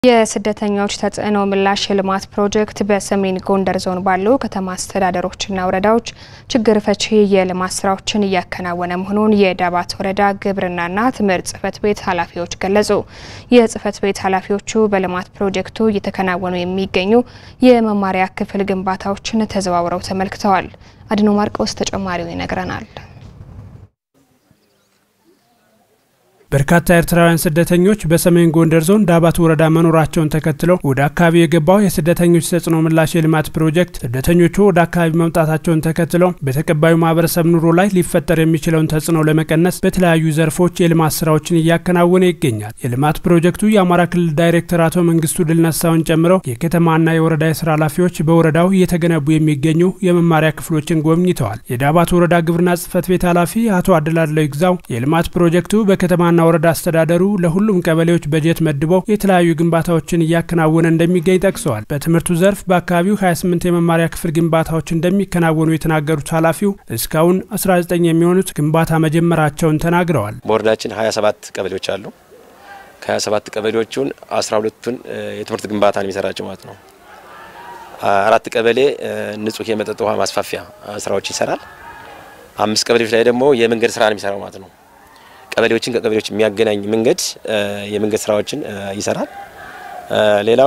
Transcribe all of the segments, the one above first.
የስደተኞች ተጽዕኖ ምላሽ የልማት ፕሮጀክት በሰሜን ጎንደር ዞን ባሉ ከተማ አስተዳደሮችና ወረዳዎች ችግር ፈቺ የልማት ስራዎችን እያከናወነ መሆኑን የዳባት ወረዳ ግብርናና ትምህርት ጽሕፈት ቤት ኃላፊዎች ገለጹ። የጽሕፈት ቤት ኃላፊዎቹ በልማት ፕሮጀክቱ እየተከናወኑ የሚገኙ የመማሪያ ክፍል ግንባታዎችን ተዘዋውረው ተመልክተዋል። አድኖ ማርቆስ ተጨማሪው ይነግረናል። በርካታ ኤርትራውያን ስደተኞች በሰሜን ጎንደር ዞን ዳባት ወረዳ መኖራቸውን ተከትለው ወደ አካባቢ የገባው የስደተኞች ተጽዕኖ ምላሽ የልማት ፕሮጀክት ስደተኞቹ ወደ አካባቢ መምጣታቸውን ተከትለው በተቀባዩ ማህበረሰብ ኑሮ ላይ ሊፈጠር የሚችለውን ተጽዕኖ ለመቀነስ በተለያዩ ዘርፎች የልማት ስራዎችን እያከናወነ ይገኛል። የልማት ፕሮጀክቱ የአማራ ክልል ዳይሬክተር አቶ መንግስቱ ድልነሳውን ጨምሮ የከተማና የወረዳ የስራ ኃላፊዎች በወረዳው እየተገነቡ የሚገኙ የመማሪያ ክፍሎችን ጎብኝተዋል። የዳባት ወረዳ ግብርና ጽሕፈት ቤት ኃላፊ አቶ አደላለው ይግዛው የልማት ፕሮጀክቱ በከተማና ወረዳ አስተዳደሩ ለሁሉም ቀበሌዎች በጀት መድበው የተለያዩ ግንባታዎችን እያከናወነ እንደሚገኝ ጠቅሰዋል። በትምህርቱ ዘርፍ በአካባቢው 28 የመማሪያ ክፍል ግንባታዎች እንደሚከናወኑ የተናገሩት ኃላፊው እስካሁን 19 የሚሆኑት ግንባታ መጀመራቸውን ተናግረዋል። በወረዳችን 27 ቀበሌዎች አሉ። ከ27 ቀበሌዎቹን 12ቱን የትምህርት ግንባታ ነው የሚሰራቸው ማለት ነው። አራት ቀበሌ ንጹህ የመጠጥ ውሃ ማስፋፊያ ስራዎች ይሰራል። አምስት ቀበሌዎች ላይ ደግሞ የመንገድ ስራ ነው የሚሰራው ማለት ነው። ቀበሌዎችን ከቀበሌዎች የሚያገናኝ መንገድ የመንገድ ስራዎችን ይሰራል። ሌላው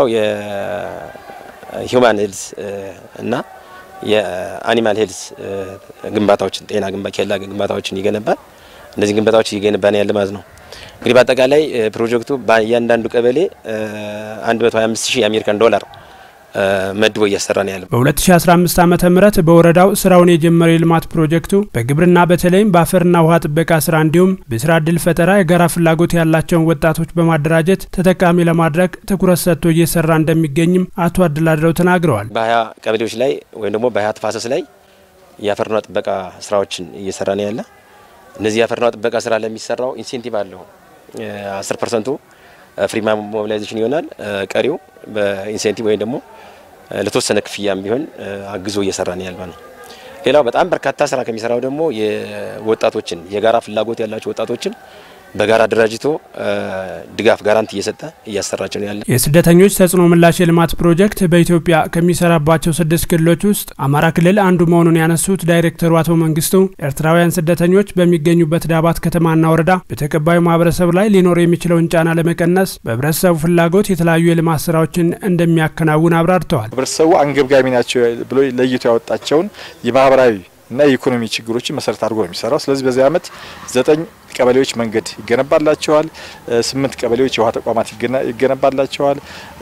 የሂውማን ሄልዝ እና የአኒማል ሄልዝ ግንባታዎችን ጤና ኬላ ግንባታዎችን ይገነባል። እነዚህ ግንባታዎች እየገነባ ነው ያለ ማለት ነው። እንግዲህ በአጠቃላይ ፕሮጀክቱ በእያንዳንዱ ቀበሌ 125 ሺህ የአሜሪካን ዶላር መድቦ እያሰራ ነው ያለው። በ2015 ዓ ም በወረዳው ስራውን የጀመረው የልማት ፕሮጀክቱ በግብርና በተለይም በአፈርና ውሃ ጥበቃ ስራ እንዲሁም በስራ እድል ፈጠራ የጋራ ፍላጎት ያላቸውን ወጣቶች በማደራጀት ተጠቃሚ ለማድረግ ትኩረት ሰጥቶ እየሰራ እንደሚገኝም አቶ አድላድረው ተናግረዋል። በሀያ ቀበሌዎች ላይ ወይም ደግሞ በሀያ ተፋሰስ ላይ የአፈርና ጥበቃ ስራዎችን እየሰራ ነው ያለ። እነዚህ የአፈርና ጥበቃ ስራ ለሚሰራው ኢንሴንቲቭ አለው። 10 ፐርሰንቱ ፍሪ ሞቢላይዜሽን ይሆናል። ቀሪው በኢንሴንቲቭ ወይም ደግሞ ለተወሰነ ክፍያም ቢሆን አግዞ እየሰራ ነው ያለ ነው። ሌላው በጣም በርካታ ስራ ከሚሰራው ደግሞ የወጣቶችን የጋራ ፍላጎት ያላቸው ወጣቶችን በጋራ አደራጅቶ ድጋፍ ጋራንቲ እየሰጠ እያሰራቸው ነው ያለ። የስደተኞች ተጽዕኖ ምላሽ የልማት ፕሮጀክት በኢትዮጵያ ከሚሰራባቸው ስድስት ክልሎች ውስጥ አማራ ክልል አንዱ መሆኑን ያነሱት ዳይሬክተሩ አቶ መንግስቱ ኤርትራውያን ስደተኞች በሚገኙበት ዳባት ከተማና ወረዳ በተቀባዩ ማህበረሰብ ላይ ሊኖር የሚችለውን ጫና ለመቀነስ በህብረተሰቡ ፍላጎት የተለያዩ የልማት ስራዎችን እንደሚያከናውን አብራርተዋል። ህብረተሰቡ አንገብጋቢ ናቸው ብሎ ለይቶ ያወጣቸውን የማህበራዊ እና የኢኮኖሚ ችግሮችን መሰረት አድርጎ ነው የሚሰራው። ስለዚህ በዚህ አመት ዘጠኝ ቀበሌዎች መንገድ ይገነባላቸዋል። ስምንት ቀበሌዎች የውሃ ተቋማት ይገነባላቸዋል።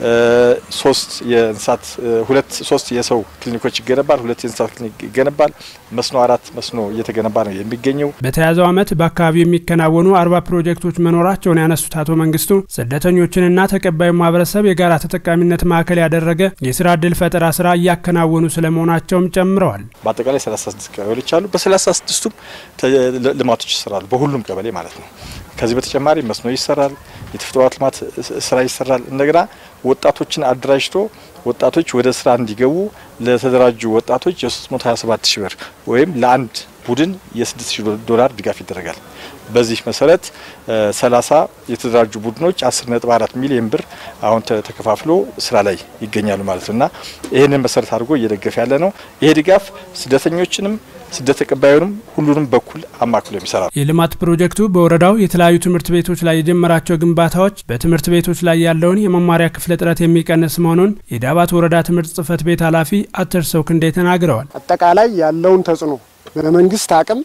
ሶስት የእንስሳት ሁለት ሶስት የሰው ክሊኒኮች ይገነባል። ሁለት የእንስሳት ክሊኒክ ይገነባል። መስኖ አራት መስኖ እየተገነባ ነው የሚገኘው። በተያዘው አመት በአካባቢው የሚከናወኑ አርባ ፕሮጀክቶች መኖራቸውን ያነሱት አቶ መንግስቱ ስደተኞችንና ተቀባዩ ማህበረሰብ የጋራ ተጠቃሚነት ማዕከል ያደረገ የስራ እድል ፈጠራ ስራ እያከናወኑ ስለመሆናቸውም ጨምረዋል። በአጠቃላይ 36 ቀበሌዎች አሉ። በ36ቱም ልማቶች ይሰራሉ በሁሉም ቀበሌ ማለት ነው። ከዚህ በተጨማሪ መስኖ ይሰራል፣ የተፈጥሮ ልማት ስራ ይሰራል። እንደገና ወጣቶችን አደራጅቶ ወጣቶች ወደ ስራ እንዲገቡ ለተደራጁ ወጣቶች የ327 ሺህ ብር ወይም ለአንድ ቡድን የ6 ሺህ ዶላር ድጋፍ ይደረጋል። በዚህ መሰረት 30 የተደራጁ ቡድኖች 10.4 ሚሊዮን ብር አሁን ተከፋፍሎ ስራ ላይ ይገኛሉ ማለት ነው እና ይህንን መሰረት አድርጎ እየደገፈ ያለ ነው። ይሄ ድጋፍ ስደተኞችንም ስደት ተቀባዩንም ሁሉንም በኩል አማክሎ የሚሰራ ነው። የልማት ፕሮጀክቱ በወረዳው የተለያዩ ትምህርት ቤቶች ላይ የጀመራቸው ግንባታዎች በትምህርት ቤቶች ላይ ያለውን የመማሪያ ክፍል እጥረት የሚቀንስ መሆኑን የዳባት ወረዳ ትምህርት ጽሕፈት ቤት ኃላፊ አተርሰው ክንዴ ተናግረዋል። አጠቃላይ ያለውን ተጽዕኖ በመንግስት አቅም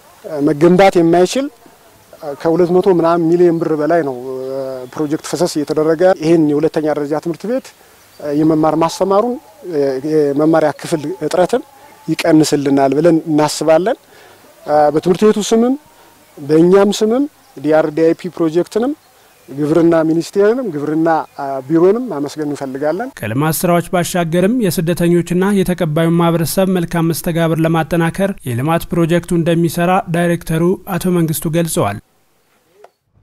መገንባት የማይችል ከሁለት መቶ ምናምን ሚሊዮን ብር በላይ ነው ፕሮጀክት ፈሰስ እየተደረገ ይህን የሁለተኛ ደረጃ ትምህርት ቤት የመማር ማስተማሩን የመማሪያ ክፍል እጥረትን ይቀንስልናል ብለን እናስባለን። በትምህርት ቤቱ ስምም በእኛም ስምም ዲአርዲአይፒ ፕሮጀክትንም ግብርና ሚኒስቴርንም ግብርና ቢሮንም ማመስገን እንፈልጋለን። ከልማት ስራዎች ባሻገርም የስደተኞችና የተቀባዩን ማህበረሰብ መልካም መስተጋብር ለማጠናከር የልማት ፕሮጀክቱ እንደሚሰራ ዳይሬክተሩ አቶ መንግስቱ ገልጸዋል።